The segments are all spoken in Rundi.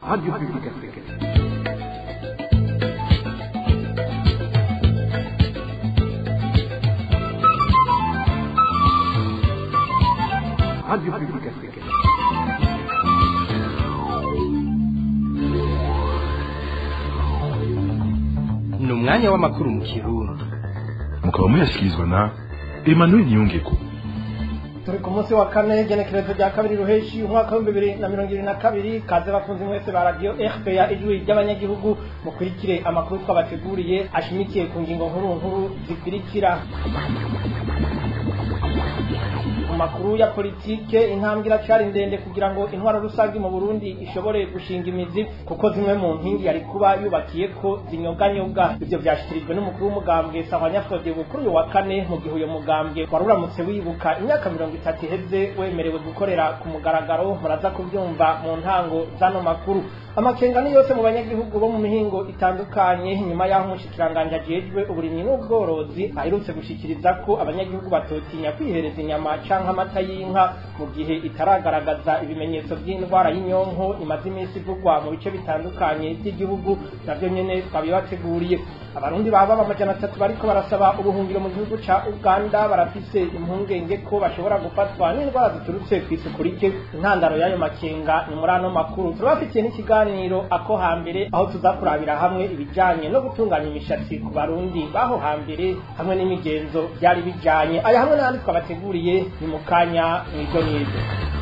Radio Publique Africaine. Radio Publique Africaine. ni umwanya w'amakuru mu kirundi mukaba muyashyikirizwa na emmanuel niyongeko turi ku munsi wa kane genekerezo rya kabiri ruheshi umwaka w'ibihumbi bibiri na mirongo ibiri na kabiri kaze bakunzi mwese ba radiyo rpa ijwi ry'abanyagihugu mukurikire amakuru twabateguriye ashimikiye ku ngingo nkuru nkuru zikurikira mu makuru ya politike intambwe iracari ndende kugira ngo intwaro rusange mu burundi ishobore gushinga imizi kuko zimwe mu nkingi yari kuba yubakiye ko zinyoganyobwa ivyo vyashikirijwe n'umukuru w'umugambwe sahwanyafode kuri uyu wa kane mu gihe uyo mugambwe wari uramutse wibuka imyaka mirongo itatu iheze wemerewe gukorera ku mugaragaro muraza kuvyumva mu ntango z'ano makuru amakenga ni yose mu banyagihugu bo mu mihingo itandukanye nyuma y'aho umushikiranganji ajejwe uburimyi n'ubworozi aherutse gushikiriza ko abanyagihugu batotinya kwihereza inyama canke amata y'inka mu gihe itaragaragaza ibimenyetso by'indwara y'inyonko imaze iminsi ivugwa mu bice bitandukanye by'igihugu navyo nyene twabibateguriye abarundi baba amajana atatu bariko barasaba ubuhungiro mu gihugu ca uganda barafise impungenge ko bashobora gufatwa n'indwara ziturutse kw'isuku rike intandaro y'ayo makenga ni muri ano makuru turabafitiye n'ikiganiro ako hambere aho tuza kurabira hamwe ibijanye no gutunganya imishatsi ku barundi baho hambere hamwe n'imigenzo byari bijanye aya hamwe n'ahandi twabateguriye ni mu kanya mw'iryo n'iryo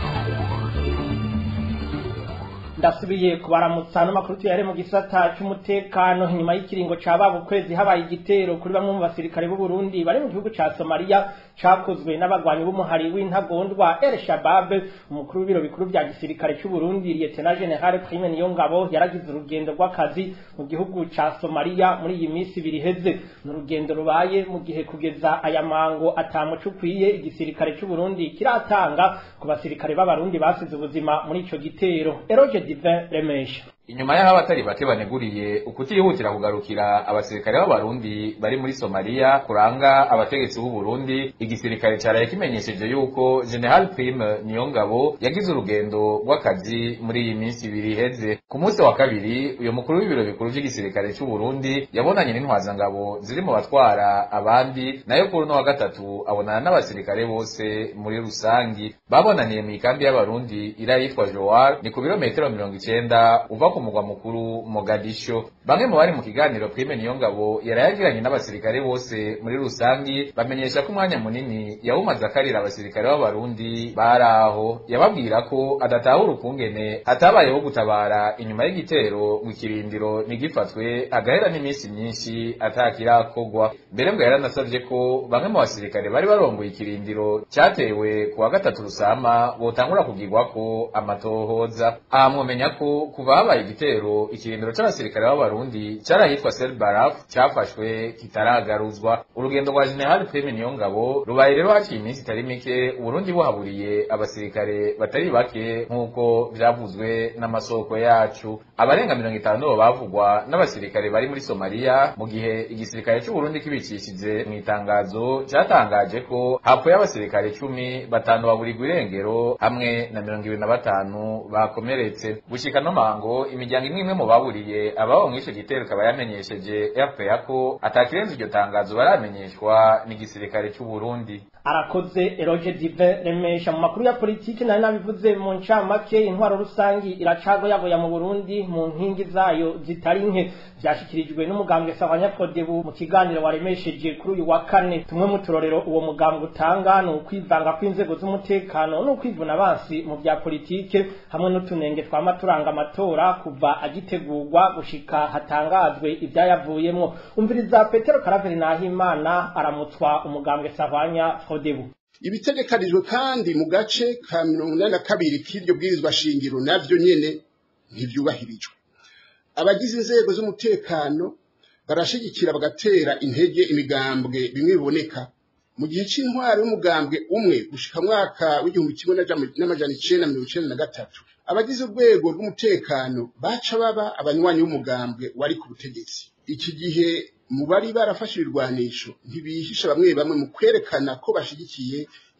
ndasubiye kubaramutsa n'amakuru tuyare mu gisata c'umutekano inyuma y'ikiringo ca baba ukwezi habaye igitero kuri bamwe mu basirikare b'u Burundi bari mu gihugu ca Somalia cakozwe n'abagwanyi b'umuhari w'intagondwa El Shabab umukuru w'ibiro bikuru vya gisirikare c'u Burundi Lieutenant General Prime Niyongabo yaragize urugendo rw'akazi mu gihugu ca Somalia muri iyi minsi ibiri heze ni urugendo rubaye mu gihe kugeza aya mango atamuco ukwiye igisirikare c'u Burundi kiratanga ku basirikare b'abarundi basize ubuzima muri ico gitero Eroge Divin Remesha inyuma y'aho abatari bake baneguriye ukutihutira kugarukira abasirikare b'abarundi bari muri somaliya kuranga abategetsi b'u Burundi igisirikare caraye kimenyesheje yuko general prime niyongabo yagize urugendo rw'akazi muri iyi minsi ibiri iheze ku munsi wa kabiri uyu mukuru w'ibiro bikuru vy'igisirikare c'u Burundi yabonanye n'intwazangabo ziri mu batwara abandi nayo kuri uno wa gatatu abonana n'abasirikare bose muri rusangi babonaniye mu ikambi y'abarundi ira yitwa Joar ni ku birometero mirongo icenda uva ku mugwa mukuru Mogadisho bamwe mu bari mu kiganiro Prime Niyongabo yarayagiranye n'abasirikare bose muri rusangi bamenyesha ko umwanya munini yawumaze akarira abasirikare b'abarundi baraho yababwira ko adatahura ukungene hatabayeho gutabara inyuma y'igitero mu kirindiro ntigifatwe agahera n'iminsi myinshi atakirakogwa mbere ngo yaranasavye ko bamwe mu basirikare bari barongoye ikirindiro cyatewe ku wa gatatu rusama botangura kugirwako amatohoza aha mwomenya ko kuva habaye igitero ikirindiro c'abasirikare b'abarundi carahitwa Sel Baraf cyafashwe kitaragaruzwa urugendo rwa General Prime Niyongabo rubaye rero haciye iminsi itari mike Uburundi buhaburiye abasirikare batari bake nk'uko vyavuzwe n'amasoko yacu abarenga mirongo itanu bavugwa n'abasirikare bari muri Somalia mu gihe igisirikare c'Uburundi kibicishije mu itangazo cyatangaje ko hapfuye abasirikare cumi batanu baburirwa irengero hamwe na mirongo ibiri na batanu bakomeretse gushika no mango imiryango imwe imwe mu baburiye ababo mw'ico gitero ikaba yamenyesheje RPA ko atakirenze iryo tangazo baramenyeshwa n'igisirikare c'u Burundi arakoze eroge dive remesha mu makuru ya politiki nari nabivuze mu ncamake intwaro rusangi iracagoyagoya mu burundi mu nkingi zayo zitari nke vyashikirijwe n'umugambwe sabanyakodebu mu kiganiro waremesheje kuri uyu wa kane tumwe mu turorero uwo mugambwe utanga ni ukwivanga kw'inzego z'umutekano n'ukwivuna abansi mu vya politike hamwe n'utunenge twama turanga amatora kuva agitegurwa gushika hatangazwe ivyayavuyemwo umviriza petero karaveri nahimana aramutswa umugambwe savanya fodebu ibitegekanijwe kandi mu gace ka mirongo inani na kabiri k'iryo bwirizwa shingiro navyo nyene ntivyubahirijwe abagize inzego z'umutekano barashigikira bagatera intege imigambwe bimwe biboneka mu gihe c'intwaro y'umugambwe umwe gushika mwaka w'igihumbi kimwe n'amajana icenda mirongo icenda na gatatu abagize urwego rw'umutekano baca baba abanywanyi b'umugambwe wari ku butegetsi iki gihe mu bari barafashe ibirwanisho ntibihisha bamwe bamwe mu kwerekana ko bashigikiye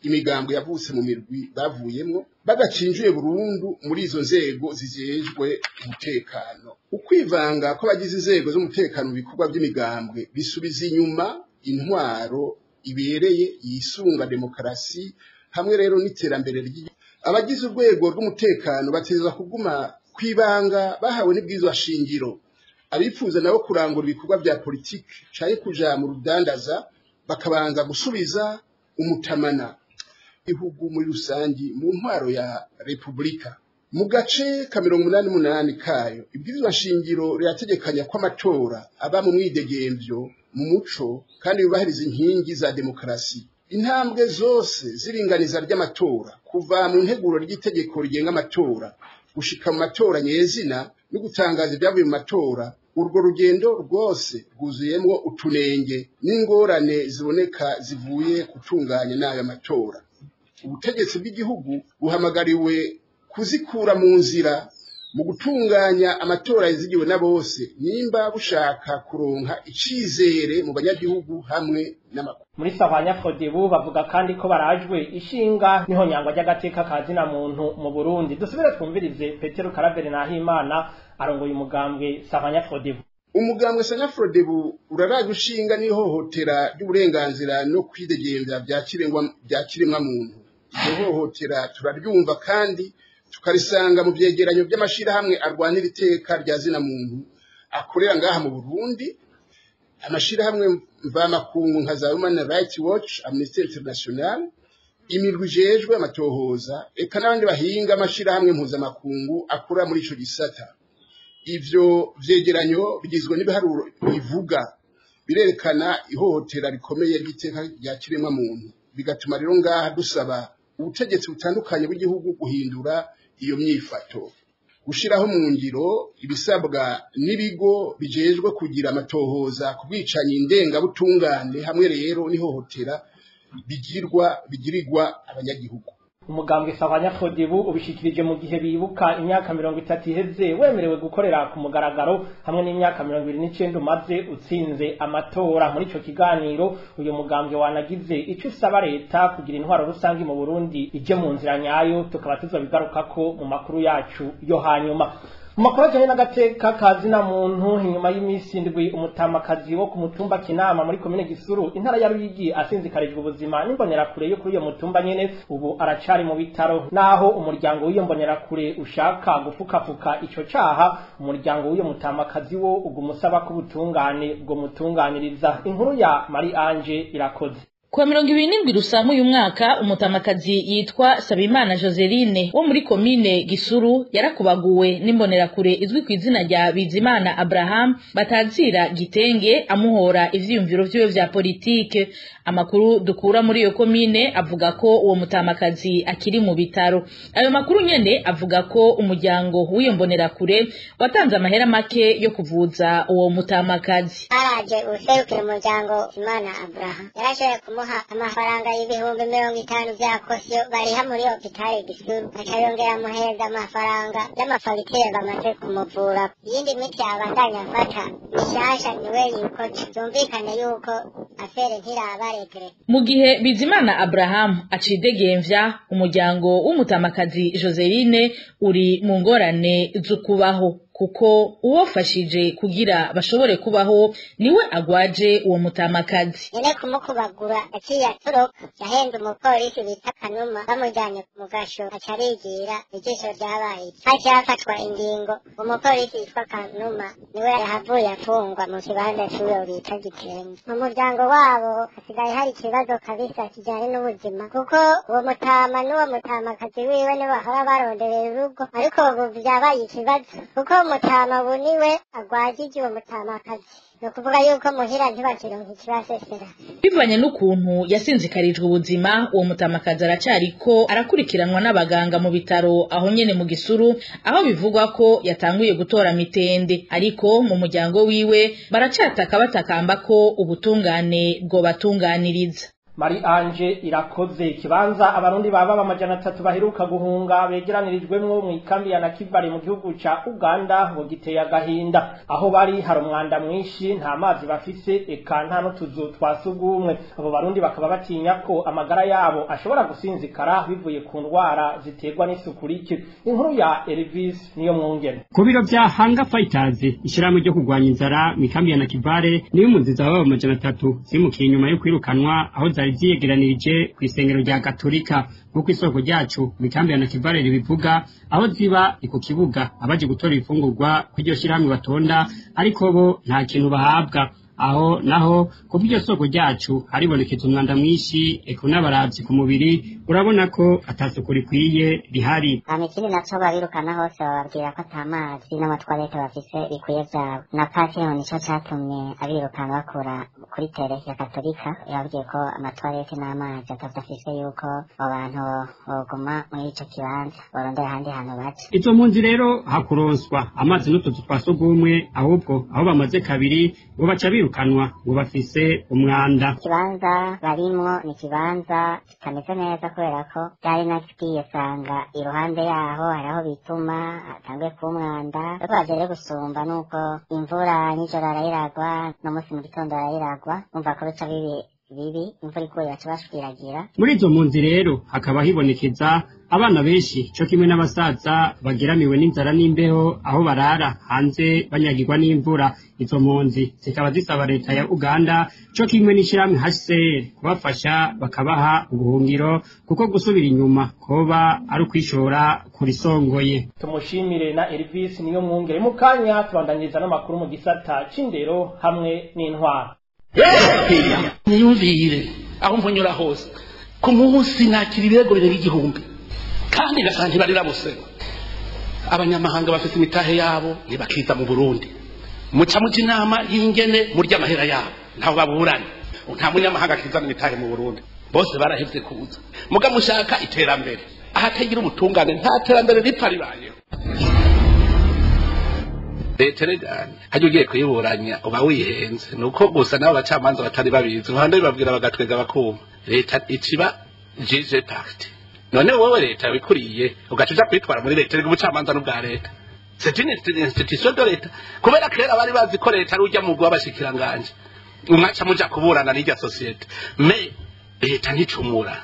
imigambwe yavutse mu mirwi bavuyemwo badacinjuye burundu muri izo nzego zijejwe umutekano ukwivanga kw'abagize inzego z'umutekano mu bikorwa by'imigambwe bisubiza inyuma intwaro ibereye yisunga demokarasi hamwe rero n'iterambere ry'igihugu abagize urwego rw'umutekano bateza kuguma kwibanga bahawe n'ibwirizwa shingiro abifuza nabo kurangura ibikorwa bya politiki caye kuja mu rudandaza bakabanza gusubiza umutamana igihugu muri rusangi mu ntwaro ya repubulika mu gace ka mirongo umunani n'umunani kayo ibwirizwa shingiro rirategekanya ko amatora aba mu mwidegemvyo mu muco kandi yubahiriza inkingi za demokarasi intambwe zose z'iringaniza ry'amatora kuva mu nteguro ry'itegeko rigenga amatora gushika mu matora nyezina no gutangaza ibyavuye mu matora urwo rugendo rwose rwuzuyemwo utunenge n'ingorane ziboneka zivuye gutunganya n'ayo matora ubutegetsi bw'igihugu buhamagariwe kuzikura mu nzira mu gutunganya amatora yizigiwe na bose nimba bushaka kuronka icizere mu banyagihugu hamwe n'amakuru muri savanya fodebu bavuga kandi ko barajwe ishinga niho nyangwa ry'agateka ka zina muntu mu burundi dusubire twumvirize petero karaveri nahimana arongoye umugambwe savanya fodebu umugambwe sanafrodebu uraraje ushinga n'ihohotera ry'uburenganzira no kwidegembya bya kiremwa- bya kiremwa muntu iryo hohotera turaryumva kandi tukarisanga mu vyegeranyo by'amashirahamwe arwanira iteka rya zina muntu akorera ngaha mu burundi amashirahamwe mvamakungu nka za human rights watch amnesty international imirwi ijejwe amatohoza eka n'abandi bahinga amashirahamwe mpuzamakungu akora muri ico gisata ivyo vyegeranyo bigizwe n'ibiharuro bivuga birerekana ihohotera rikomeye ry'iteka rya kiremwa muntu bigatuma rero ngaha dusaba ubutegetsi butandukanye bw'igihugu guhindura iyo myifato gushiraho mu ngiro ibisabwa n'ibigo bijejwe kugira amatohoza ku bwicanyi ndengabutungane hamwe rero n'ihohotera bigirwa bigirirwa abanyagihugu umugambwe savanya fodebu ubishikirije mu gihe bibuka imyaka mirongo itatu iheze wemerewe gukorera ku mugaragaro hamwe n'imyaka mirongo ibiri n'icenda umaze utsinze amatora muri ico kiganiro uyu mugambwe wanagize ico usaba leta kugira intwaro rusange mu burundi ije mu nzira nyayo tukaba tuzobigarukako mu makuru yacu yo hanyuma mu makuru ajanye n'agateka ka zina muntu inyuma y'imisi indwi umutamakazi wo ku mutumba kinama muri komine gisuru intara ya ruyigi asinzikarijwe ubuzima n'imbonerakure yo kuri iyo mutumba nyene ubu aracari mu bitaro naho umuryango w'iyo mbonerakure ushaka gufukafuka ico caha umuryango w'iyo mutamakazi wo uguma usaba ko ubutungane bwo mutunganiriza inkuru ya mari anje irakoze Kwa mirongo ibiri n'indwi rusamu uyu mwaka umutamakazi yitwa Sabimana Joseline wo muri komine Gisuru yarakubaguwe n'imbonerakure izwi ku izina rya Bizimana Abraham batazira gitenge amuhora ivyiyumviro vyiwe vya politike amakuru dukura muri iyo komine avuga ko uwo mutamakazi akiri mu bitaro ayo makuru nyene avuga ko umuryango w'iyo mbonerakure watanze amahera make yo kuvuza uwo mutamakazi haraje userukira umuryango imana abraham yarashoboye kumuha amafaranga y'ibihumbi mirongo itanu vya kosiyo bariha muri hopitali gisuru aca yongera amuhereza amafaranga y'amafagitire bamaze kumuvura iyindi miti yabandanya afata mishasha niwe yikoca vyumvikane yuko afere ntiraba regre mu gihe bizimana abrahamu acidegemvya umuryango w'umutamakazi joseline uri mu ngorane z'ukubaho kuko uwofashije kugira bashobore kubaho niwe agwaje uwo mutamakazi nyene kumukubagura aciye atoroka yahenda umupolisi bita kanuma bamujanye mu gasho aca arigira ijisho ryabaye haciye hafatwa ingingo umupolisi yitwa kanuma niwe yahavuye afungwa mu kibanza c'uwo bita gitenge mu muryango wabo hasigaye hari ikibazo kabisa kijanye n'ubuzima kuko uwo mutama n'uwo mutamakazi wiwe nibo bahora baronderera urugo ariko ubu vyabaye ikibazo kuko umutama ubu niwe agwajije uwo mutamakazi ni ukuvuga yuko muhira ntibakironka ikibasesera bivanye n'ukuntu yasinzikarijwe ubuzima uwo mutamakazi aracariko arakurikiranwa n'abaganga mu bitaro aho nyene mu gisuru aho bivugwa ko yatanguye gutora mitende ariko mu muryango wiwe baracataka batakamba ko ubutungane bwobatunganiriza Mari Anje irakoze ikibanza abarundi baba amajana atatu baheruka guhunga begeranirijwemwo mu ikambi ya Nakivale mu gihugu ca Uganda ngo giteye agahinda aho bari hari umwanda mwinshi nta mazi bafise eka nta n'utuzu twasugumwe abo barundi bakaba batinya ko amagara yabo ashobora gusinzikara bivuye ku ndwara ziterwa n'isuku rike inkuru ya Elvis niyo mwungene ku biro vya Hanga Fighters ishirahamwe ryo kurwanya inzara mu ikambi ya Nakivale niyo impunzi zaba amajana atatu zimukiye inyuma yo kwirukanwa aho zari ziyegeranirije ku isengero rya Gatolika nk'uko isoko ryacu mu ikambi ya Nakivale ribivuga aho ziba ni ku kibuga abaje gutora ibifungurwa kw'iryo shirahamwe batonda ariko bo nta kintu bahabwa aho naho ku bw'iryo soko ryacu haribonekeza umwanda mwinshi eka n'abaravyi ku mubiri urabona ko atasuku rikwiye rihari hama ikindi naco babirukana hose bababwira ko ata mazi n'amatwarete bafise bikwiye vyabo na patio nico catumye abirukana bakura kuri tere ya katolika yababwiye ko amatwarete n'amazi atavyo afise yuko abo bantu boguma muri ico kibanza borondera ahandi hantu baca izo mpunzi rero hakuronswa amazi n'utuzu twa sugumwe ahubwo aho bamaze kabiri ngo baca birukanwa ngo bafise umwanda ikibanza barimwo ni ikibanza kitameze neza kubera ko byari nakigiye sanga iruhande yaho hari aho bituma hatanguye kuba umwanda ariko baje rero gusumba nuko imvura nijoro arayiragwa no munsi mu gitondo arayiragwa umva ko bica bibi bibi imvura iguye baca bashwiragira muri izo mpunzi rero hakaba hibonekeza abana benshi co kimwe n'abasaza bageramiwe n'inzara n'imbeho aho barara hanze banyagirwa n'imvura izo mpunzi zikaba zisaba leta ya uganda co kimwe n'ishirahamwe hcr kubafasha bakabaha ubuhungiro kuko gusubira inyuma koba ari ukwishora kurisongoye tumushimire na Elvis niyo mwungere mu kanya tubandanyiriza n'amakuru mu gisata c'indero hamwe n'intwara niyumvire aho mpunyura hose ku munsi nakira ibirego birenga igihumbi kandi ngasanga ntibarira bose abanyamahanga bafite imitahe yabo ntibakiza mu burundi muca muca inama y'ingene murya amahera yabo ntaho baburanye nta munyamahanga akizana imitahe mu burundi bose barahevye kuza muga mushaka iterambere ahatagira ubutungane nta terambere ripfa ribayeho leta regani hajya ugiye kuyiburanya uba wihenze ni uko gusa nabo bacamanza batari babizi uruhande bibabwira bagatwega bakuma leta iciba jije pacte none wowe leta wikuriye ugaca uja kwitwara muri leta rega ubucamanza n'ubwa leta c'est une institution de leta kubera kera bari bazi ko leta ari urya mugwi w'abashikiranganje umwaca muja kuburana n'irya sosiyete me leta nticumura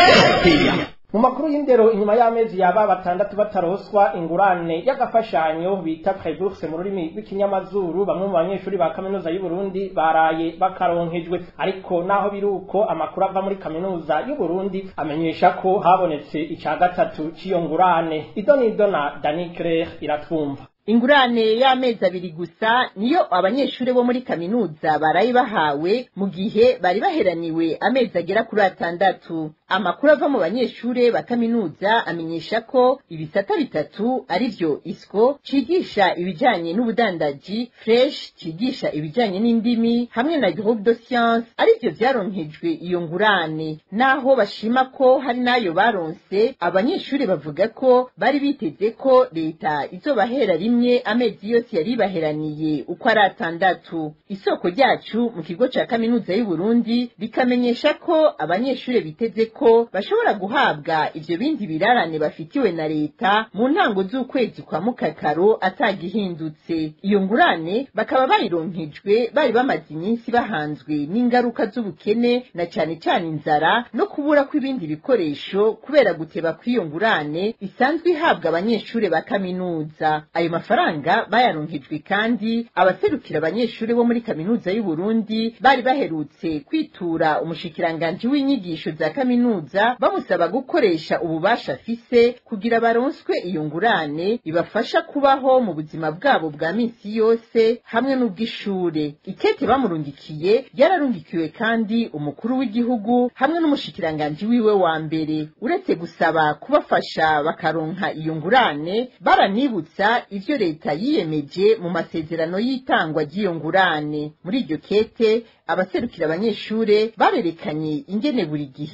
mu makuru y'indero inyuma y'amezi yaba batandatu bataroswa ingurane y'agafashanyo bita preburse mu rurimi rw'ikinyamazuru bamwe mu banyeshuri ba kaminuza y'u Burundi baraye bakaronkejwe ariko naho biri uko amakuru ava muri kaminuza y'u Burundi amenyesha ko habonetse ica gatatu c'iyo ngurane idonido na Dani Claire iratwumva ingurane y'amezi abiri gusa niyo abanyeshuri bo muri kaminuza baraye bahawe mu gihe bari baheraniwe amezi agera kuri atandatu amakuru ava mu banyeshuri ba kaminuza amenyesha ko ibisata bitatu ari byo isco cigisha ibijanye n'ubudandaji fresh cigisha ibijanye n'indimi hamwe na groupe de science ari byo vyaronkejwe iyo ngurane naho bashima ko hari nayo baronse abanyeshuri bavuga ko bari biteze ko leta izobahera rimwe amezi yose yari baheraniye uko ari atandatu isoko ryacu mu kigo ca kaminuza y'u Burundi rikamenyesha ko abanyeshuri biteze ko bashobora guhabwa ivyo bindi birarane bafitiwe na leta mu ntango z'ukwezi kwa mukakaro atagihindutse iyo ngurane bakaba bayironkejwe bari bamaze iminsi bahanzwe n'ingaruka z'ubukene na cane cane inzara no kubura kw'ibindi bikoresho kubera guteba kw'iyo ngurane isanzwe ihabwa abanyeshuri ba kaminuza ayo mafaranga bayaronkejwe kandi abaserukira abanyeshuri bo muri kaminuza y'u Burundi bari baherutse kwitura umushikiranganji w'inyigisho za kaminuza bamusaba gukoresha ububasha afise kugira baronswe iyo ngurane ibafasha kubaho mu buzima bwabo bwa minsi yose hamwe n'ubw'ishure ikete bamurungikiye yararungikiwe kandi umukuru w'igihugu hamwe n'umushikiranganji wiwe wa mbere uretse gusaba kubafasha bakaronka iyo ngurane baranibutsa ivyo leta yiyemeje mu masezerano y'itangwa ry'iyo ngurane muri iryo kete abaserukira abanyeshure barerekanye ingene buri gihe ako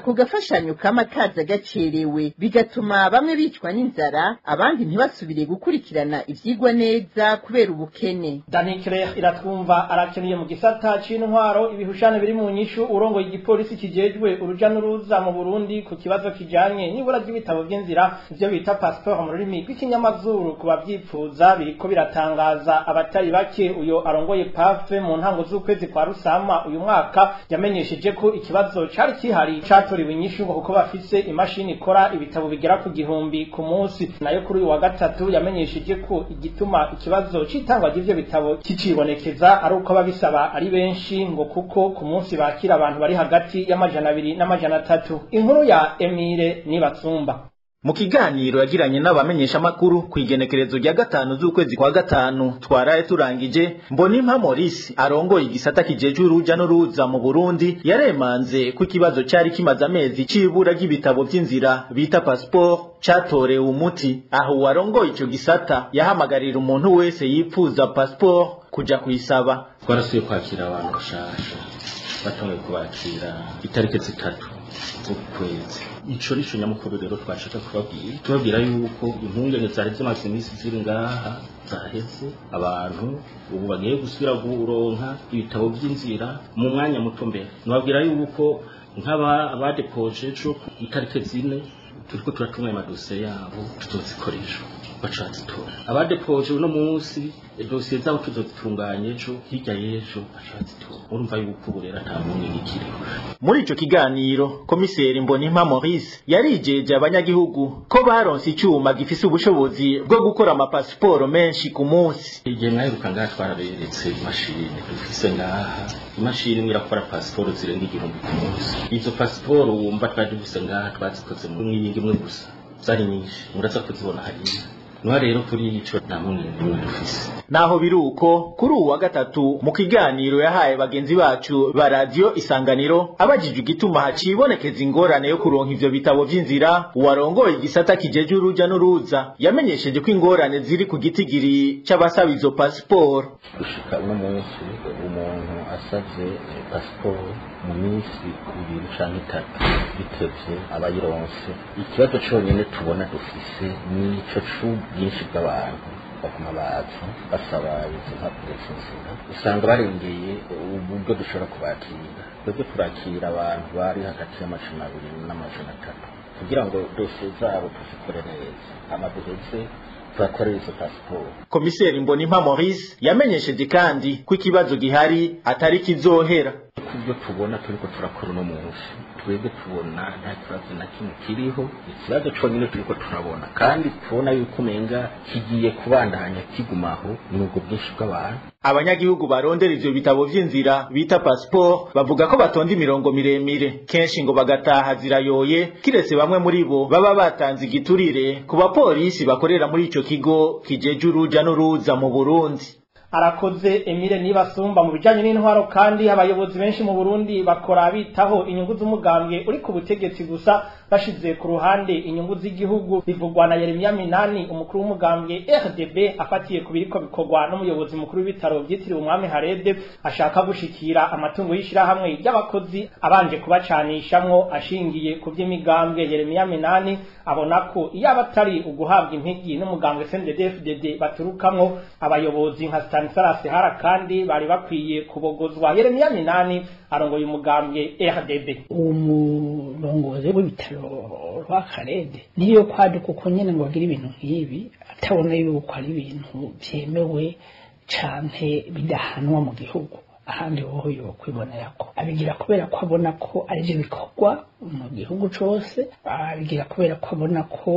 ako gafashanyo kama kaza gacerewe bigatuma bamwe bicwa n'inzara abandi ntibasubire gukurikirana ivyigwa neza kubera ubukene Dani Claire iratwumva arakeniye mu gisata c'intwaro ibihushane biri mu nyishu urongoye igipolisi kijejwe uruja n'uruza mu Burundi ku kibazo kijanye n'ibura ry'ibitabo vy'inzira ivyo bita passport mu rurimi rw'ikinyamazuru ku bavyipfuza biriko biratangaza abatari bake uyo arongoye pafe mu ntango z'ukwezi kwa rusama uyu mwaka yamenyesheje ko ikibazo cari kihari catoriwe inyishu ngo kuko bafise imashini ikora ibitabo bigera ku gihumbi ku munsi nayo kuri uyu wa gatatu yamenyesheje ko igituma ikibazo c'itangwa ry'ivyo bitabo kicibonekeza ari uko ababisaba ari benshi ngo kuko ku munsi bakira abantu bari hagati y'amajana abiri n'amajana atatu inkuru ya Emile Nibatsumba mu kiganiro yagiranye n'abamenyeshamakuru ku igenekerezo rya gatanu z'ukwezi kwa gatanu twaraye turangije mbonimpa maurice arongoye igisata kijejwe uruja n'uruza mu burundi yaremanze ko ikibazo cari kimaze amezi c'ibura ry'ibitabo vy'inzira bita pasiporo catorewe umuti aho uwarongoye ico gisata yahamagarira umuntu wese yipfuza pasiporo kuja kuyisaba twarasuye kwakira abantu bashasha batanguye kubakira itariki zitatu z'ukwezi ico nico nyamukuru rero twashaka kubabwira tubabwira yuko impungenge zari zimaze iminsi ziri ngaha zaheze abantu ubu bagiye gusubira kuronka ibitabo vy'inzira mu mwanya muto mbere nababwira yuko nk'aba abadepoje ejo itariki zine turiko turatunganya amadosiye yabo tutozikoresha bacazitora abadepoje uno munsi dosiye zabo tuzozitunganya ejo hirya y'ejo bacazitora urumva yuko ubu rero ata mpungenge ikiriho muri ico kiganiro komiseri mbonimpa maurice yarijeje abanyagihugu ko baronse icuma gifise ubushobozi bwo gukora amapasiporo menshi ku munsi igihe mwaheruka ngaha twaraberetse imashini dufise ngaha imashini imwe irakora pasiporo zirenga igihumbi ku munsi izo pasiporo wumva twari dufise ngaha twazikoze mu mwiyingi imwe gusa zari nyinshi muraza kuzibona hariya niba rero kuri ico nta mpungenge imwe dufise naho biri uko kuri uwu wa gatatu mu kiganiro yahaye bagenzi bacu ba radiyo isanganiro abajijwe igituma hacibonekeza ingorane yo kuronka ivyo bitabo vy'inzira uwarongoye igisata kijeje uruja n'uruza yamenyesheje ko ingorane ziri ku gitigiri c'abasaba izo pasiporo gushika uno munsi umuntu asavye pasiporo mu minsi ibiri canke itatu bitevye abayironse ikibazo conyene tubona dufise nico c'ubwinshi bw'abantu baguma baza basaba izo mpapuro z'inzira usanga barengeye uburyo dushobora kubakira twebwe turakira abantu bari hagati y'amajana abiri n'amajana atatu kugira ngo dosiye zabo tuzikore neza hama duheze turakorera izo pasiporo komiseri mbonimpa maurice yamenyesheje kandi ko ikibazo gihari atari kizohera kubyo tubona turiko turakora uno munsi twebwe tubona nta kibazo na kimwe kiriho ikibazo conyine turiko turabona kandi tubona yuko umenga kigiye kubandanya kigumaho ni ubwo bwinshi bw'abantu abanyagihugu barondera ivyo bitabo vy'inzira bita pasiporo bavuga ko batonda imirongo miremire kenshi ngo bagataha zirayoye kiretse bamwe muri bo baba batanze igiturire ku bapolisi bakorera muri ico kigo kijeje uruja n'uruza mu burundi arakoze Emile Nibasumba mu bijanye n'intwaro kandi abayobozi benshi mu Burundi bakora bitaho inyungu z'umugambwe uri ku butegetsi gusa bashize ku ruhande inyungu z'igihugu bivugwa na Yeremia Minani umukuru w'umugambwe RDB afatiye ku biriko bikorwa n'umuyobozi mukuru w'ibitaro vyitiriwe umwami Harede ashaka gushikira amatungo y'ishirahamwe ry'abakozi abanje kubacanishamwo ashingiye ku vy'imigambwe Yeremia Minani abona ko iyo abatari uguhabwa impigi n'umugambwe CNDD-FDD baturukamwo abayobozi nka Stanislas Hara kandi bari bakwiye kubogozwa Yeremia Minani arongoye umugambwe RDB umurongozi w'ibitaro rwa Karede niyo kwaduka uko nyene ngo agire ibintu nk'ibi atabona yuko ari ibintu vyemewe canke bidahanwa mu gihugu ahandi hoho yo kwibonera ko abigira kubera ko abona ko arivyo bikorwa mu gihugu cose abigira kubera ko abona ko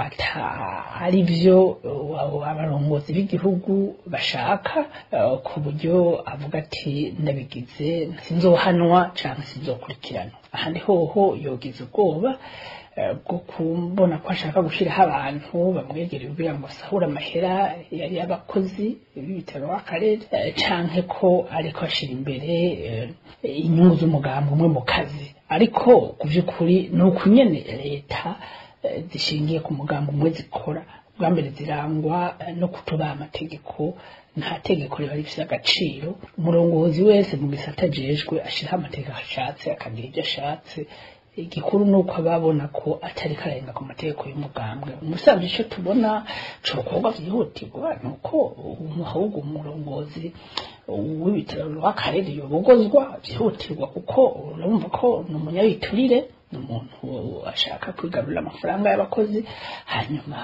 atari vyo abarongozi b'igihugu bashaka ku buryo avuga ati ndabigize sinzohanwa canke sinzokurikirana ahandi hoho yogize ubwoba bwo kubona ko ashaka gushyiraho abantu bamwegereye kugira ngo asahure amahera yari y'abakozi b'ibitaro w'akarere canke ko ariko ashira imbere inyungu z'umugambi umwe mu kazi ariko ku by'ukuri ni uku nyene leta zishingiye ku mugambi umwe zikora bwa mbere zirangwa no kutubaha amategeko nta tegeko riba rifite agaciro umurongozi wese mu gisata ajejwe ashiraho amategeko ashatse akagira ibyo ashatse igikuru ni uko babona ko atari karenga ku mategeko y'umugambwe umusanzu icyo tubona cokorwa byihutirwa ni uko ahubwo umurongozi w'ibitaro rw'akarere yobogozwa byihutirwa kuko urumva ko ni umunyabiturire ni umuntu ashaka kwigarurira amafaranga y'abakozi hanyuma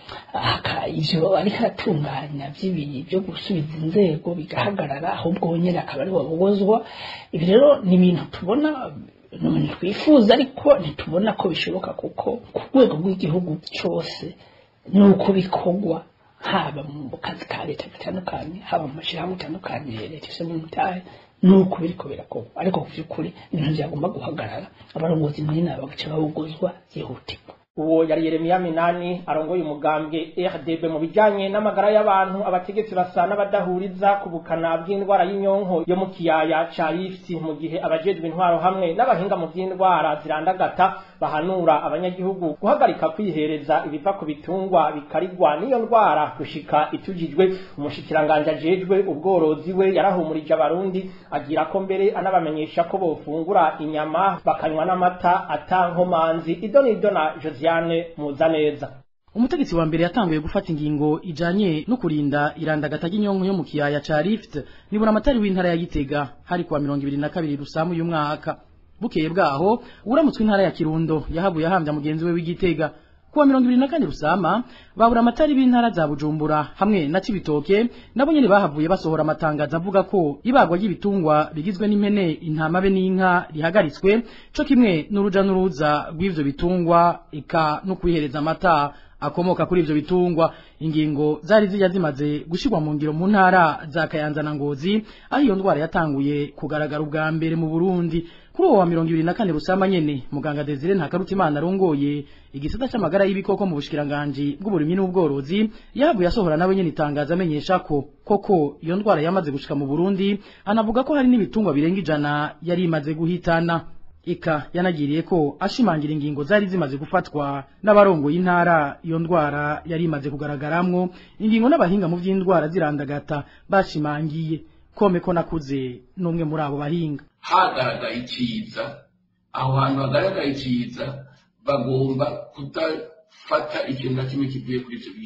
ivyo ariko aratunganya vy'ibiri byo gusubiza inzego bigahagarara ahubwo nyine akaba ari wabogozwa ibi rero ni ibintu tubona ni twifuza ariko ntitubona ko bishoboka kuko ku rwego rw'igihugu cyose ni uko bikorwa haba mu kazi ka leta gatandukanye haba mu mashyirahamwe atandukanye leta ifite mu mutahe ni uko biriko birakorwa ariko ku by'ukuri ibintu byagomba guhagarara abarongozi muri nabo bagaca babugozwa byihutirwa uwo yari Yeremiya Minani arongoye umugambwe RDB mu bijanye n'amagara y'abantu abategetsi basa n'abadahuriza ku bukana bw'indwara y'inyonko yo mu kiyaya ca Rift mu gihe abajejwe intwaro hamwe n'abahinga mu by'indwara zirandagata bahanura abanyagihugu guhagarika kwihereza ibiva ku bitungwa bikarigwa n'iyo ndwara gushika itujijwe umushikiranganje ajejwe ubworozi we yarahumurije abarundi agira ko mbere anabamenyesha ko bofungura inyama bakanywa n'amata atankomanzi idonido na Josiane Muzaneza umutegetsi wa mbere yatanguye gufata ingingo ijanye no kurinda irandagata ry'inyonko yo mu kiyaya ca Rift nibura amatari w'intara ya Gitega hari kuwa 22 rusamu uyu mwaka bukeye bwaho uramutswe intara ya Kirundo yahabuye ahambya mugenzi we w'Igitega kuwa 24 rusama babura amatari b'intara za Bujumbura hamwe na Cibitoke nabo nyene bahavuye basohora amatangazo avuga ko ibagwa ry'ibitungwa bigizwe n'impene intama be n'inka rihagaritswe co kimwe n'uruja n'uruza rw'ivyo bitungwa eka no kwihereza amata akomoka kuri ivyo bitungwa ingingo zari zijya zimaze gushirwa mu ngiro mu ntara za Kayanza na Ngozi aho iyo ndwara yatanguye kugaragara ubwa mbere mu Burundi kuri uwo wa 24 rusama nyene muganga Desire Ntakarutimana arongoye igisata c'amagara y'ibikoko mu bushikiranganje bw'uburimyi n'ubworozi yahabu yasohora nawe nyene itangaza amenyesha ko koko iyo ndwara yamaze gushika mu Burundi anavuga ko hari n'ibitungwa birenga ijana yari imaze guhitana ika yanagiriye ko ashimangira ingingo zari zimaze gufatwa n'abarongo y'intara iyo ndwara yari imaze kugaragaramwo ingingo n'abahinga mu by'indwara zirandagata bashimangiye kome ko nakuze n'umwe muri abo bahinga hagaragaye iciza aho hantu hagaragaye iciza bagomba kudafata ikintu na kimwe kivuye kuri ivyo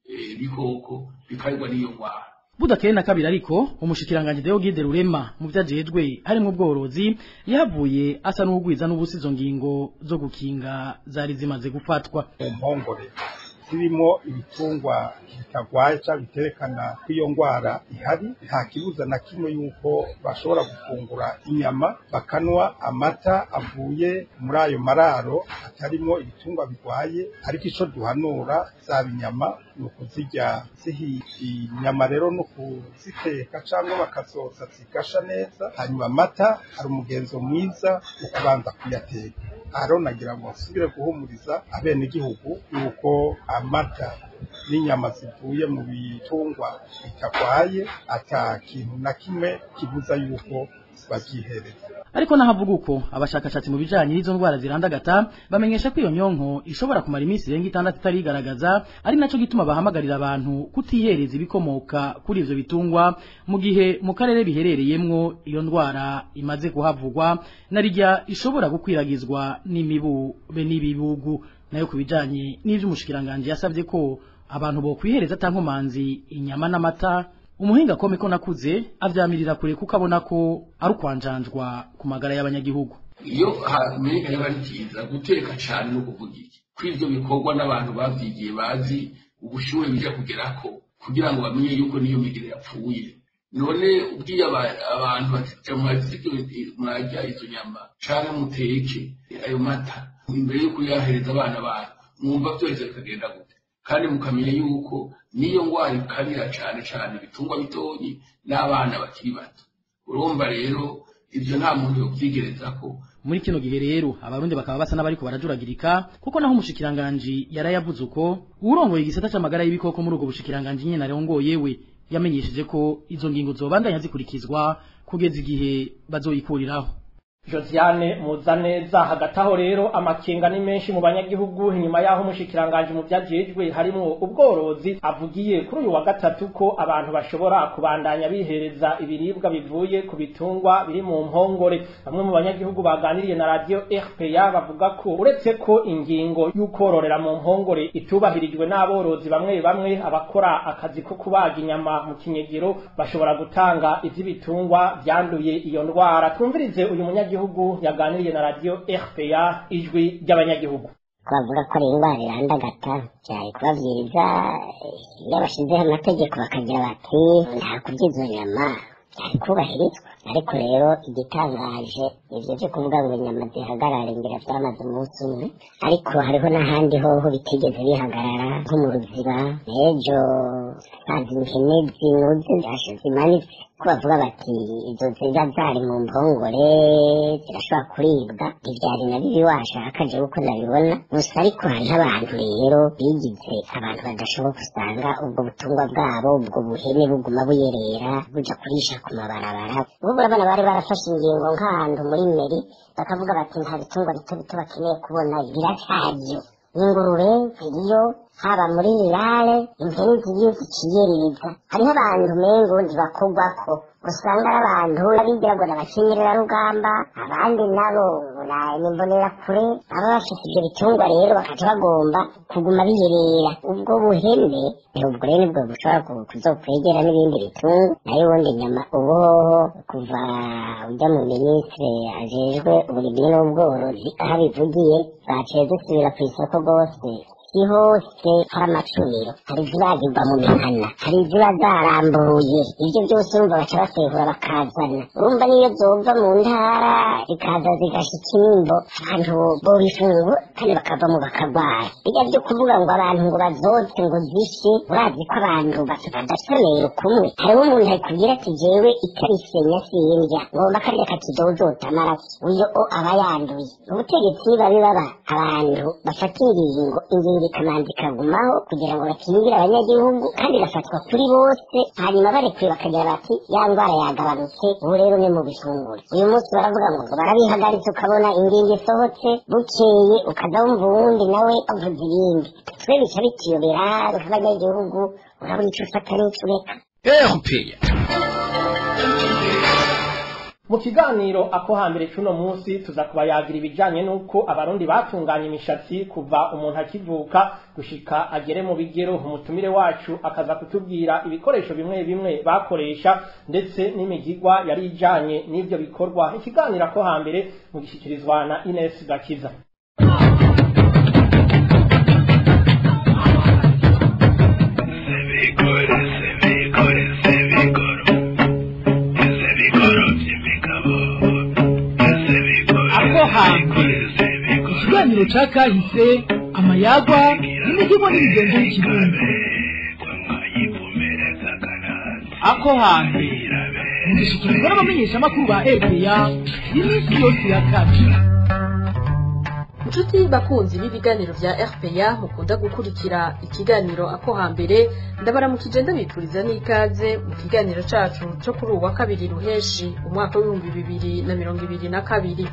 bikoko bikarigwa n'iyo ndwara budakeye na kabiri ariko umushikiranganje Deo Gide Rurema mu vyajejwe harimo ubworozi yavuye asa n'ugwiza n'ubusizo ngingo zo gukinga zari zimaze gufatwa impongore zirimo ibitungwa bitagwaye cyangwa biterekana ko iyo ndwara ihari nta kibuza na kimwe yuko bashobora gufungura inyama bakanwa amata avuye muri ayo mararo atarimo ibitungwa bigwaye ariko icyo duhanura zaba inyama ni ukuzirya zihiye inyama rero ni ukuziteka cyangwa bakazoza zigasha neza hanyuma amata hari umugenzo mwiza wo kubanza kuyateka aha nagira ngo nsubire guhumuriza abenegihugu yuko amata n'inyama zivuye mu bitungwa bitagwaye ata kintu na kimwe kibuza yuko babyihereza ariko nahavuga uko abashakashatsi mu bijanye n'izo ndwara zirandagata bamenyesha ko iyo nyonko ishobora kumara iminsi irenga itandatu itarigaragaza ari naco gituma bahamagarira abantu kutihereza ibikomoka kuri ivyo bitungwa mu gihe mu karere biherereyemwo iyo ndwara imaze kuhavugwa narirya ishobora gukwiragizwa n'imibu be n'ibibugu nayo ku bijanye n'ivy'umushikiranganje yasavye ko abantu bo kwihereza tankomanzi inyama n'amata umuhinga kome ko nakuze avyamirira kure kuko abona ko ari ukwanjanjwa ku magara y'abanyagihugu iyo hamenyekanye aba ari byiza guteka cyane no kuvuga iki ko ivyo bikorwa n'abantu bavyigiye bazi ubushuhe bija kugerako kugira ngo bamenye yuko niyo migere yapfuye none ubwiye abantu bati mwarya izo nyama canke muteke ayo mata imbere yo kuyahereza abana banyu mwumva vyose bikagenda gute kandi mukamenya yuko niyo ngwara ikarira cane cane ibitungwa bitonyi n'abana bakiri bato urumva rero ivyo nta muntu yovyigerezako muri kino gihe rero abarundi bakaba basa n'abariko barajuragirika kuko naho umushikiranganji yarayavuze uko urongoye igisata c'amagara y'ibikoko muri ubwo bushikiranganji nyene arongoye we yamenyesheje ko izo ngingo zobandanya zikurikizwa kugeza igihe bazoyikuriraho Josiane Muzaneza hagati aho rero amakenga ni menshi mu banyagihugu inyuma yaho umushikiranganje mu vyajejwe harimo ubworozi avugiye kuri uyu wa gatatu ko abantu bashobora kubandanya bihereza ibiribwa bivuye ku bitungwa biri mu mpongore bamwe mu banyagihugu baganiriye na radio RPA bavuga ko uretse ko ingingo y'ukororera mu mpongore itubahirijwe n'aborozi bamwe bamwe abakora akazi ko kubaga inyama mu kinyegero bashobora gutanga ivy'ibitungwa vyanduye iyo ndwara twumvirize uyu munyagihugu abanyagihugu yaganiriye na radio RPA ijwi ry'abanyagihugu twavuga ko ari indwara irandagata byari kubabwiriza iyo bashizeho amategeko bakagira bati nta kurya izo nyama byari kubahirizwa ariko rero igitangaje ivyo vyo kuvuga ngo inyama zihagarare ngira vyamaze umunsi umwe ariko hariho n'ahandi hoho bitigeze bihagarara nko mu ruziba n'ejo sazi impene zinuze zimanitse ko bavuga bati izo ziba zari mu mpongore zirashobora kuribwa ntivyari na bibi washaka jewe uko ndabibona gusa ariko hariho abantu rero bigize abantu badashoboka usanga ubwo butungwa bwabo ubwo buhene buguma buyerera buja kurisha ku mabarabara ubu urabona bari barafashe ingingo nk'ahantu muri meri bakavuga bati nta bitungwa bito bito bakeneye kubona biracaryo ingurube ziriyo haba muri rirare impene ziriyo ziciyereza hariho abantu mengo ntibakogwako usanga ari abantu abigira ngo nabakenyerera rugamba abandi nabo nimbonera kure baba bafite ibyo bitungwa rero bakaca bagomba kuguma biyerera ubwo buhene ubwo rero nibwo bushobora kuzokwegera n'ibindi bitungwa nayo ubundi nyama ubuhoho kuva ujya mu minisitiri ajejwe uburimyi n'ubworozi aho abivugiye baciye dusubira ku isoko rwose si hose hari amacuniro hari izibagirwa mu mihana hari iziba zarambuye ibyo byose urumva baca basehura bakazana urumva niyo zova mu ntara zikaza zigashika inimbo abantu bobifungura kandi bakavamo bakagwara bijya byo kuvuga ngo abantu ngo bazotse ngo zishe urazi ko abantu badasomeye kumwe hariho umuntu akubwira ati jewe itarisenya sindya ngomba karya kakidozota amaraso uyo o aba yanduye ubutegetsi babi baba abantu bafata ingingo ingingo ikamanza ikagumaho kugira ngo bakingire abanyagihugu kandi igafatwa kuri bose hanyuma barekuye bakagira bati ya ndwara yagabanutse ubu rero ni mu bifunguro uyu munsi baravuga ngo barabihagaritse ukabona ingingo isohotse bukeye ukaza wumva uwundi nawe avuze ibindi twe bica bitiyobera nk'abanyagihugu urabona icyo ufata n'icyo ureka mu kiganiro ako hambere cuno munsi tuza kubayagira ibijanye n'uko abarundi batunganya imishatsi kuva umuntu akivuka gushika agere mu bigero umutumire wacu akaza kutubwira ibikoresho bimwe bimwe bakoresha ndetse n'imigigwa yari ijanye n'ivyo bikorwa ikiganiro ako hambere mu gishyikirizwa na Ines Gakiza ako hambere ikiganiro ca kahise amayagwa n'imihigo n'imigenzo y'ikirundi ako hambere mugishikirizwa n'abamenyeshamakuru ba rpa iminsi yose ya kane inshuti bakunzi b'ibiganiro vya rpa mukunda gukurikira ikiganiro ako hambere ndabaramukije ndabipfuriza n'ikaze mu kiganiro cacu co kuri uwa kabiri ruheshi umwaka w'ibihumbi bibiri na mirongo ibiri na kabiri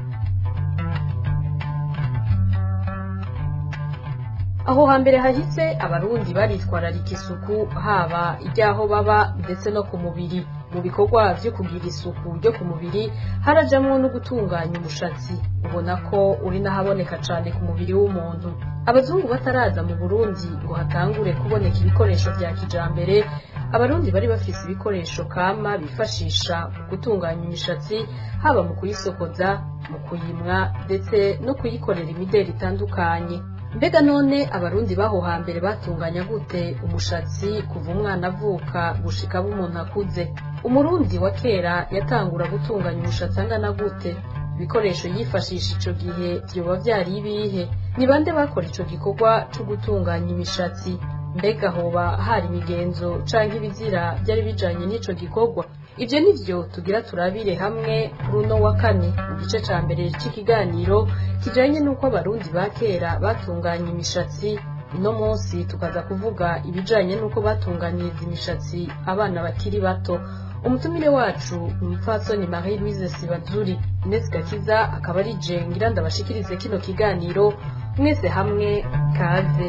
aho hambere hahise abarundi baritwararika isuku haba iry'aho baba ndetse no ku mubiri mu bikorwa vyo kugira isuku ryo ku mubiri harajamwo no gutunganya umushatsi ubona ko uri n'ahaboneka cane ku mubiri w'umuntu abazungu bataraza mu burundi ngo hatangure kuboneka ibikoresho vya kijambere abarundi bari bafise ibikoresho kama bifashisha mu gutunganya imishatsi haba mu kuyisokoza mu kuyimwa ndetse no kuyikorera imideri itandukanye mbega none abarundi baho hambere batunganya gute umushatsi kuva umwana avuka gushika abo umuntu akuze umurundi wa kera yatangura gutunganya umushatsi angana gute ibikoresho yifashisha ico gihe vyoba vyari ibihe ni bande bakora ico gikorwa co gutunganya imishatsi mbega hoba hari imigenzo canke ibizira vyari bijanye n'ico gikorwa ivyo nivyo tugira turabire hamwe kuri uno wa kane mu gice ca mbere c'ikiganiro kijanye n'uko abarundi ba kera batunganya imishatsi uno munsi tukaza kuvuga ibijanye n'uko batunganyiriza imishatsi abana bakiri bato umutumire wacu ni umupfasoni marie louise sibazuri ines gakiza akaba ari je ngira ndabashikirize kino kiganiro mwese hamwe kaze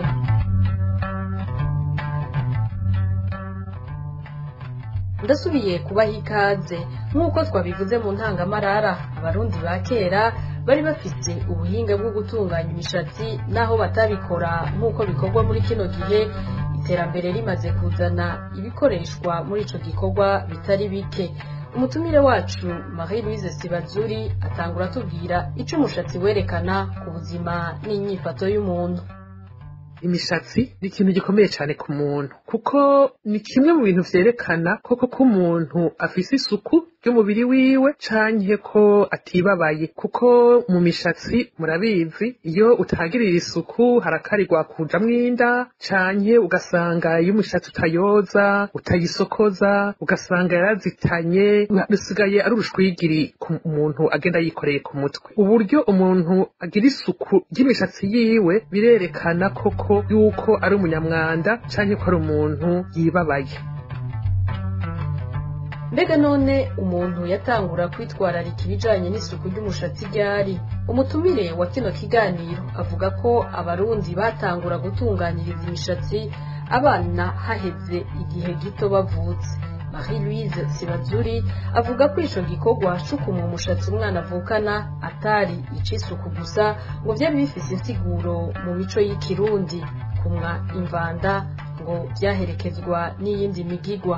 ndasubiye kubaha ikaze nk'uko twabivuze mu ntangamarara abarundi ba kera bari bafite ubuhinga bwo gutunganya imishatsi naho batabikora nk'uko bikorwa muri kino gihe iterambere rimaze kuzana ibikoreshwa muri ico gikorwa bitari bike umutumire wacu marie louise sibazuri atangura atubwira ico umushatsi werekana ku buzima n'inyifato y'umuntu imishatsi ni ikintu gikomeye cyane ku muntu kuko ni kimwe mu bintu vyerekana koko ko umuntu afise isuku ry'umubiri wiwe canke ko atibabaye kuko mu mishatsi murabizi iyo utagirira isuku harakarirwa kujamwo inda canke ugasanga iyo umushatsi utayoza utayisokoza ugasanga yarazitanye rusigaye ari urushwigiri ku muntu agenda yikoreye ku mutwe uburyo umuntu agira isuku ry'imishatsi yiwe birerekana koko yuko ari umunyamwanda canke ko ari umuntu yibabaye mbega none umuntu yatangura kwitwararika ibijanye n'isuku ry'umushatsi ryari umutumire wa kino kiganiro avuga ko abarundi batangura gutunganyiriza imishatsi abana haheze igihe gito bavutse marie louise sibazuri avuga ko ico gikorwa cukuma umushatsi umwana avukana atari ic'isuku gusa ngo vyari bifise insiguro mu mico y'ikirundi kumwa imvanda ngo vyaherekezwa n'iyindi migigwa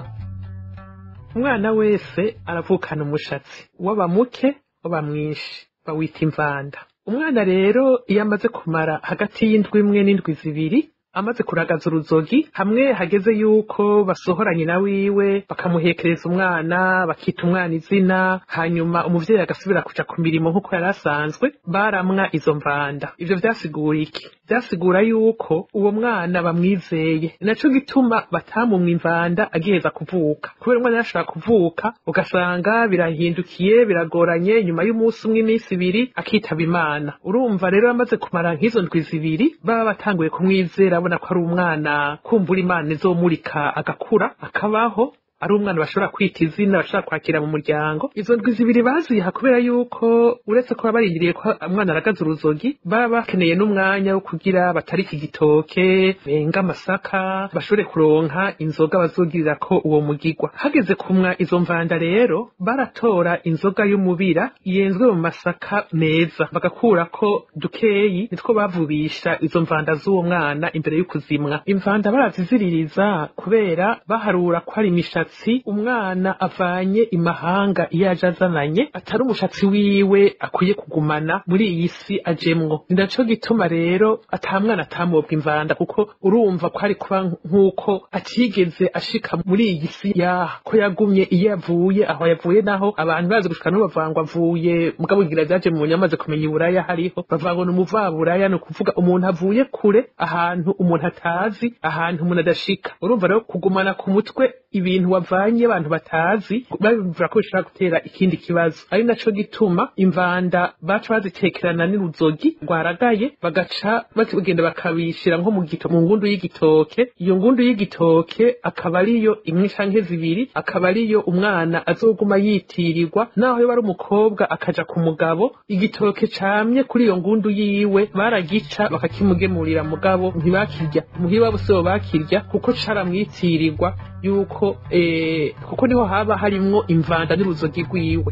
umwana wese aravukana umushatsi waba muke waba mwinshi bawita imvanda umwana rero iyo amaze kumara hagati y'indwi imwe n'indwi zibiri amaze kuragaza uruzogi hamwe hageze yuko basohora nyina wiwe bakamuhekereza umwana bakita umwana izina hanyuma umuvyeyi agasubira kuja ku mirimo nk'uko yari asanzwe baramwa izo mvanda ivyo vyasigura iki vyasigura yuko uwo mwana bamwizeye naco gituma batamumwa imvanda agiheza kuvuka kubera umwana yashobora kuvuka ugasanga birahindukiye biragoranye nyuma y'umunsi umwe iminsi ibiri akitaba imana urumva rero amaze kumara nk'izo ndwi zibiri baba batanguye kumwizera abona ko ari umwana kumbura imana izomurika agakura akabaho ari umwana bashobora kwita izina bashobora kwakira mu muryango izo ndwi zibiri baziha kubera yuko uretse ko baba barindiriye ko umwana aragaza uruzogi baba bakeneye n'umwanya wo kugira batarika igitoke benga amasaka bashobore kuronka inzoga bazogirira ko uwo mugigwa hageze kumwa izo mvanda rero baratora inzoga y'umubira yenzwe mu masaka meza bagakurako dukeyi nitwo bavubisha izo mvanda z'uwo mwana imbere y'ukuzimwa imvanda baraziziririza kubera baharura ko ari imishatsi umwana avanye imahanga iyo aje azananye atari umushatsi wiwe akwiye kugumana muri iyi si ajemwo ni naco gituma rero ata mwana atamobwa imvanda kuko urumva ko ari kuba nk'uko atigeze ashika muri iyi si yaha ko yagumye iyo yavuye aho yavuye naho abantu bazi gushika no bavangwa avuye mugabo ngira vyaje mu nyamaze kumenya iburaya hariho bavangwa n'umuvaburaya ni ukuvuga umuntu avuye kure ahantu umuntu atazi ahantu umuntu adashika urumva rero kugumana ku mutwe ibintu wavanye abantu batazi babivuga ko bishobora gutera ikindi kibazo ari naco gituma imvanda baca bazitekerana n'uruzogi rwaragaye bagaca bagenda bakabishira nko mu gito mu ngundu y'igitoke iyo ngundu y'igitoke akaba ariyo imwe canke zibiri akaba ariyo umwana azoguma yitirirwa naho yoba ari umukobwa akaja ku mugabo igitoke camye kuri iyo ngundu yiwe baragica bakakimugemurira mugabo ntibakirya muhiba bose bo bakirya kuko caramwitirirwa yuko eh, kuko niho haba harimwo imvanda n'uruzogi rwiwe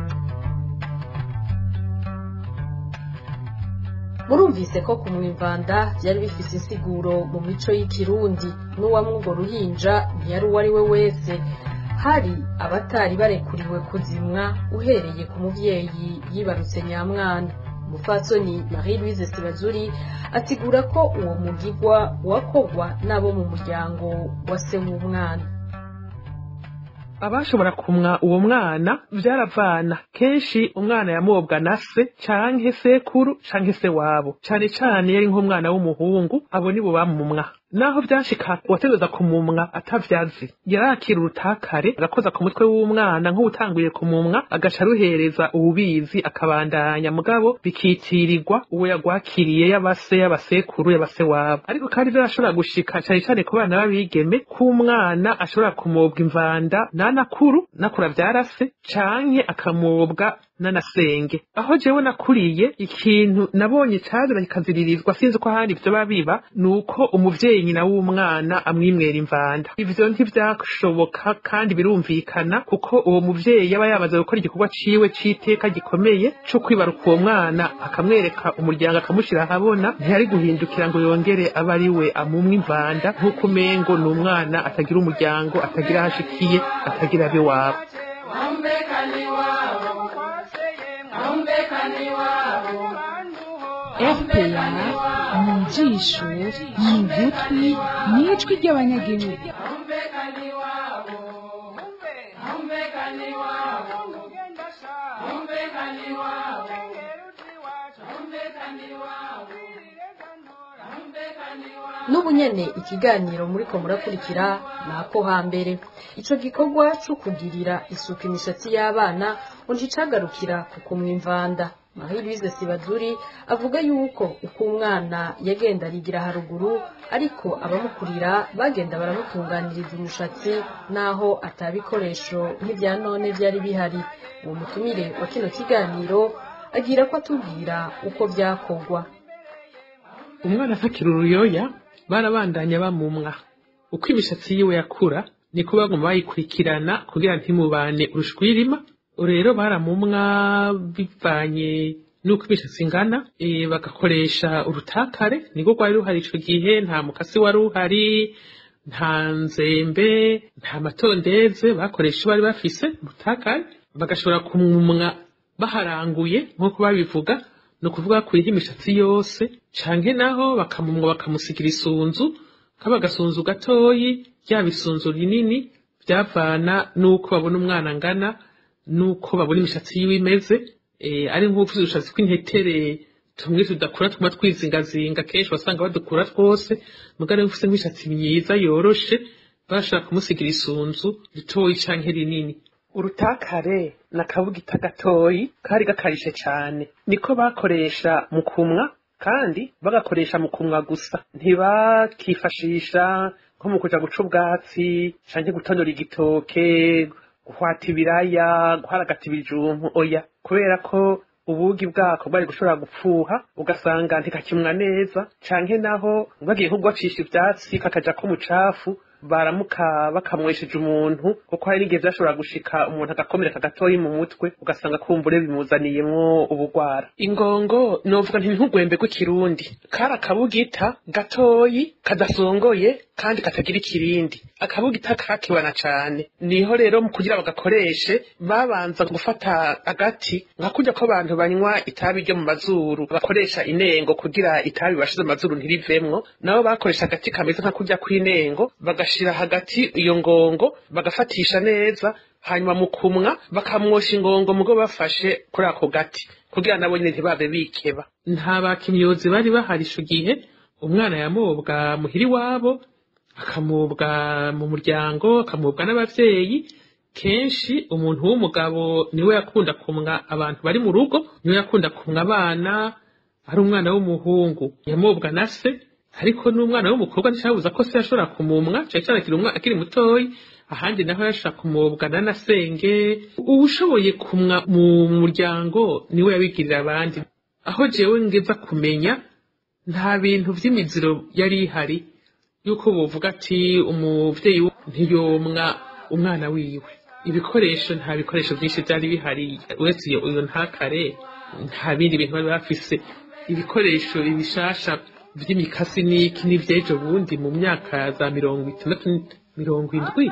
murumvise ko kumwivanda byari bifise insiguro mu mico y'ikirundi n'uwamwe urwo ruhinja ntiyari uwo ari we wese hari abatari barekuriwe kuzimwa uhereye ku muvyeyi yibarutse nyamwana umupfatsoni marie louise sibazuri asigura ko uwo mugigwa wakogwa n'abo mu muryango wa se w'umwana abashobora kumwa uwo mwana vyaravana kenshi umwana yamobwa na se canke sekuru canke se wabo cane cane yari nk'umwana w'umuhungu abo nibo bamumwa naho vyashika uwategereza kumumwa atavyazi yarakira urutakare agakoza ku mutwe w'umwana nk'uwutanguye kumumwa agaca aruhereza uwubizi akabandanya mugabo bikitirirwa uwo yagwakiriye y'abase y'abasekuru y'abase wabo ariko kandi vyarashobora gushika cane cane ku bana b'abigeme k'umwana ashobora kumobwa imvanda nanakuru nakura vyarase canke akamobwa nanasenge aho jewe nakuriye ikintu nabonye cazira kikaziririzwa sinzi ko ahandi vyoba biba nuko umuvyeyi nyina w'umwana amwimwera imvanda ivyo ntivyashoboka kandi birumvikana kuko uwo muvyeyi yaba yamaze gukora igikorwa ciwe c'iteka gikomeye co kwibaruka uwo mwana akamwereka umuryango akamushira ahabona ntiyari guhindukira ngo yongere abe ari we amumwe imvanda nk'uko umengo ni umwana atagira umuryango atagira aho ashikiye atagira abe wabo fpr mu jisho mu gutwi n'ijwi ry'abanyagihugu n'ubu nyene ikiganiro muriko murakurikira ni ako hambere ico gikorwa co kugirira isuku imishatsi y'abana ngo nticagarukira ku kumwa imvanda marie louise sibazuri avuga yuko uko umwana yagenda arigira haruguru ariko abamukurira bagenda baramutunganiriza umushatsi naho atabikoresho nk'ivya none vyari bihari uwo mutumire wa kino kiganiro agira ko atubwira uko vyakorwa umwana atakira uruyoya barabandanya bamumwa uko imishatsi yiwe yakura niko baguma bayikurikirana kugira ntimubane urushwirima rero baramumwa bivanye nuko imishatsi ingana e, bagakoresha urutakare niko rwari ruhari ico gihe nta mukasi wari uhari nta nzembe nta matondeze bakoresha bari bafise urutakare bagashobora kumumwa baharanguye nk'uko babivuga ni ukuvuga kuriho imishatsi yose canke naho bakamumwa bakamusigira isunzu kaba agasunzu gatoyi ryaba isunzu rinini vyavana n'uko babona umwana angana n'uko babona imishatsi yiwe imeze eh, ari nk'uvuze udushatsi tw'intetere tumwe tudakura tuma twizingazinga kenshi wasanga badukura twose mugabo ari ufise nk'imishatsi myiza yoroshe barashobora kumusigira isunzu ritoyi canke rinini urutakare na kabugita gatoyi kari gakarishe cane niko bakoresha mu kumwa kandi bagakoresha mu kumwa gusa ntibakifashisha nko mu kuja guca ubwatsi canke gutonora igitoke guhwata ibiraya guharagata ibijumpu oya kubera ko ubugi bwako bwari gushobora gupfuha ugasanga ntikakimwa neza canke naho bagiye nko gubacisha ivyatsi kakaja ko mucafu baramuka bakamwesheje umuntu kuko hari n'igihe vyashobora gushika umuntu agakomereka gatoyi mu mutwe ugasanga kumbure bimuzaniyemwo ubugwara ingongo novuga nti nk'ugwembe rw'ikirundi kari akabugita gatoyi kadasongoye kandi katagira ikirindi akabugita kakibana cane niho rero mu kugira bagakoreshe babanza gufata agati nka kurya ko abantu banywa itabi ryo mu mazuru bakoresha inengo kugira itabi bashize mu mazuru ntirivemwo nabo bakoresha agati kameze nka kurya kw'inengo bagashira hagati iyo ngongo bagafatisha neza hanyuma mu kumwa bakamwosha ingongo mugo bafashe kuri ako gati kugira nabo nyine ntibabe bikeba nta bakimyozi bari bahari ico gihe umwana yamobwa muhiri wabo akamubwa mu muryango akamubwa n'abavyeyi kenshi umuntu w'umugabo niwe yakunda kumwa abantu bari mu rugo niwe yakunda kumwa abana ari umwana w'umuhungu yamobwa na se ariko n'umwana w'umukobwa nticabuza ko se yashobora kumumwa cane cane akiri umwana akiri mutoyi ahandi naho yashobora kumubwa na nasenge uwushoboye kumwa mu muryango niwe yabigirira abandi aho jewe ngeza kumenya nta bintu vy'imiziro yari ihari yuko bovuga ati umuvyeyi ntiyomwa umwana wiwe ibikoresho nta bikoresho vyinshi vyari bihari uretse iyo iyo ntakare nta bindi bintu bari bafise ibikoresho ibishasha vy'imikasi n'iki n'ivyejo bundi mu myaka za mirongo itandatu mirongo indwi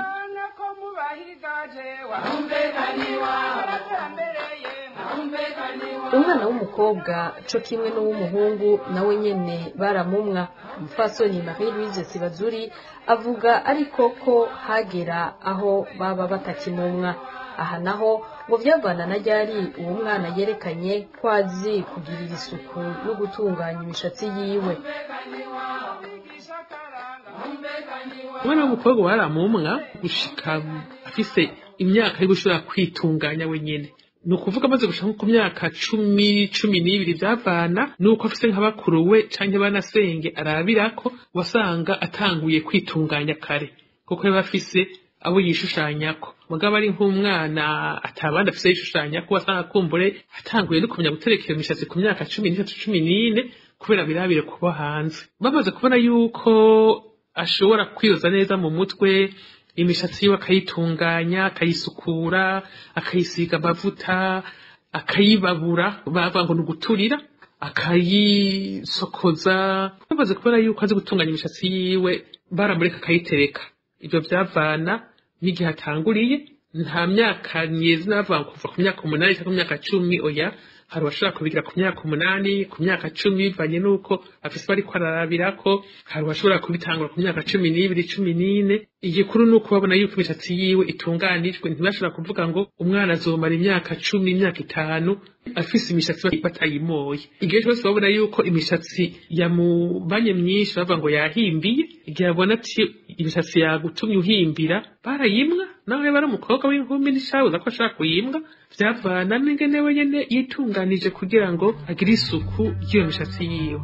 umwana w'umukobwa co kimwe n'uw'umuhungu nawe nyene baramumwa umupfasoni marie louise sibazuri avuga ariko ko hagera aho baba batakimumwa aha naho ngo vyavana na ryari uwo mwana yerekanye ko azi kugirira isuku no gutunganya imishatsi yiwe umwana w'umukobwa baramumwa gushika afise imyaka yo gushobora kwitunganya wenyene ni ukuvuga amaze gushika nko ku myaka cumi cumi n'ibiri vyavana nuko afise nka bakuru we canke banasenge arabirako wasanga atanguye kwitunganya kare kuko yaba afise abo yishushanyako mugabo ari nk'umwana atabandi afise yishushanyako wasanga kumbure atanguye no kumenya guterekera imishatsi ku myaka cumi n'itatu cumi n'ine kubera birabire kuba hanze bamaze kubona yuko ashobora kwiyoza neza mu mutwe imishatsi yiwe akayitunganya akayisukura akayisiga amavuta akayibabura bavuga ngo ni uguturira akayisokoza bamaze kubona yuko azi gutunganya imishatsi yiwe baramureka akayitereka ibyo byavana n'igihe atanguriye nta myaka nyezi navuga ngo kuva ku myaka umunani cyangwa ku myaka cumi oya hari abashobora kubigira ku myaka umunani ku myaka cumi bivanye n'uko afise bariko ararabirako hari abashobora kubitangura ku myaka cumi n'ibiri cumi n'ine igikuru ni uko babona yuko imishatsi yiwe itunganijwe ntibashobora kuvuga ngo umwana azomara imyaka cumi imyaka itanu afise imishatsi batayimoye igihe cyose babona yuko imishatsi yamubanye myinshi bavuga ngo yahimbiye igihe babona ati imishatsi yagutumye uhimbira barayimwa nawe bari umukobwa w'inkumi n'ishabuza ko ashaka kuyimbwa vyavana n'ingene wenyene yitunganije kugira ngo agire isuku ry'iyo mishatsi yiwe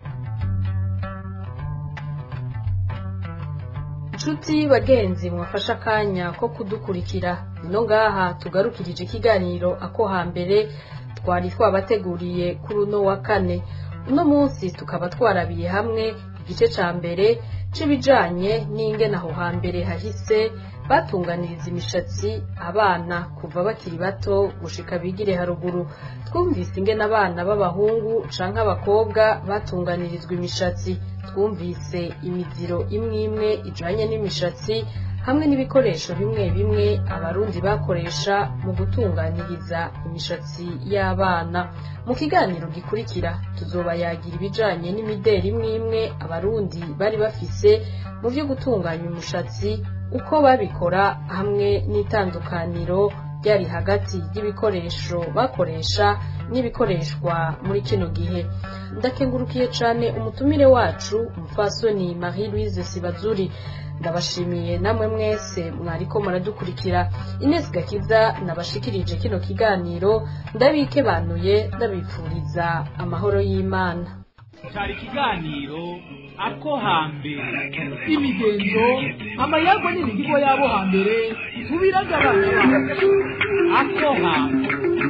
inshuti bagenzi mwafashe akanya ko kudukurikira ino ngaha tugarukirije ikiganiro ako hambere twari twabateguriye kuri uno wa kane uno munsi tukaba twarabiye hamwe igice ca mbere c'ibijanye n'ingene aho hambere hahise batunganiriza imishatsi abana kuva bakiri bato gushika bigire haruguru twumvise ingene abana b'abahungu canke abakobwa batunganirizwa imishatsi twumvise imiziro imwe imwe ijanye n'imishatsi hamwe n'ibikoresho bimwe bimwe abarundi bakoresha mu gutunganiriza imishatsi y'abana mu kiganiro gikurikira tuzobayagira ibijanye n'imideri imwe imwe abarundi bari bafise mu vyo gutunganya umushatsi uko babikora hamwe n'itandukaniro ryari hagati y'ibikoresho bakoresha n'ibikoreshwa muri kino gihe ndakengurukiye cane umutumire wacu umupfasoni marie louise sibazuri ndabashimiye namwe mwese mwariko muradukurikira Ines Gakiza nabashikirije kino kiganiro ndabikebanuye ndabipfuriza amahoro y'Imana cyari ikiganiro ako hambere imigenzo amayago n'imihigo y'abo hambere tubiragabanya ako hambere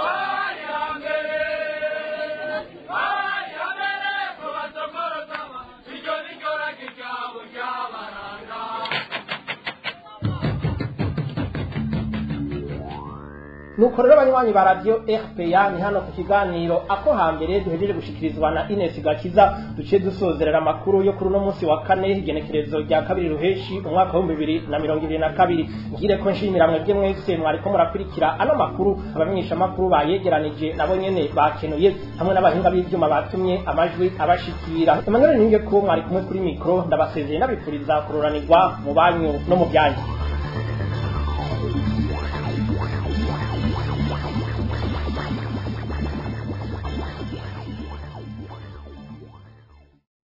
nuko rero abanywanyi ba radiyo rpa ni hano ku kiganiro ako hambere duhejeje gushikirizwa na ines gakiza duciye dusozerera amakuru yo kuri uno munsi wa kane igenekerezo rya kabiri ruheshi umwaka w'ibihumbi bibiri na mirongo ibiri na kabiri ngire ko nshimira mwebwe mwese mwariko murakurikira ano makuru abamenyeshamakuru bayegeranije nabo nyene bakenuye hamwe n'abahinga b'ivyuma batumye amajwi abashikira emmanuel ninge ko mwari kumwe kuri mikoro ndabasezeye nabipfuriza kururanirwa mu banyu no mu byanyu